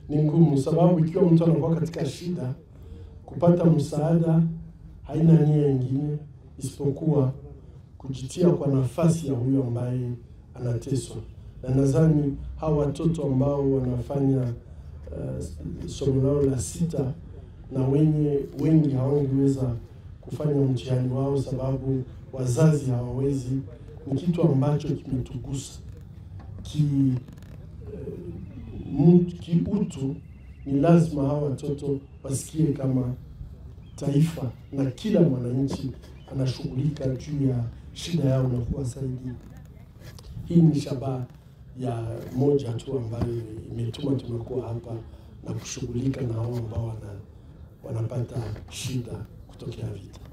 ni ngumu, sababu ikiwa mtu anakuwa katika shida, kupata msaada haina nia ingine isipokuwa kujitia kwa nafasi ya huyo ambaye anateswa. Na nadhani hawa watoto ambao wanafanya uh, somo lao la sita na wenye wengi hawangeweza kufanya mtihani wao sababu wazazi hawawezi, ni kitu ambacho kimetugusa ki uh, kiutu. Ni lazima hawa watoto wasikie kama taifa na kila mwananchi anashughulika juu ya shida yao na kuwasaidia. Hii ni shabaha ya moja tu ambayo imetuma tumekuwa hapa na kushughulika na hao ambao wana, wanapata shida kutokea vita.